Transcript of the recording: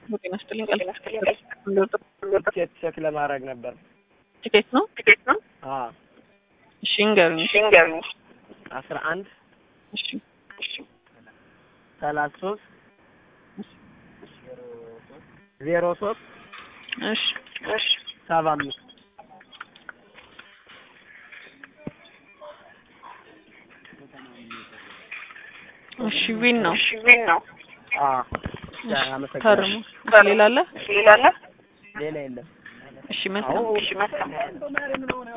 ጤና ይስጥልኝ። ቲኬት ቼክ ለማድረግ ነበር። ቲኬት ነው ቲኬት ነው። አዎ እሺ ንገሩኝ። እሺ ንገሩኝ። አስራ አንድ እሺ እሺ ሰላሳ ሶስት ዜሮ ሶስት እሺ እሺ ሰባ አምስት እሺ ዊን ነው። እሺ ዊን ነው። አዎ እሺ፣ አመሰግናለሁ። ፈርሙ። ሌላ አለ? ሌላ አለ? ሌላ የለም። እሺ መልካም እሺ መልካም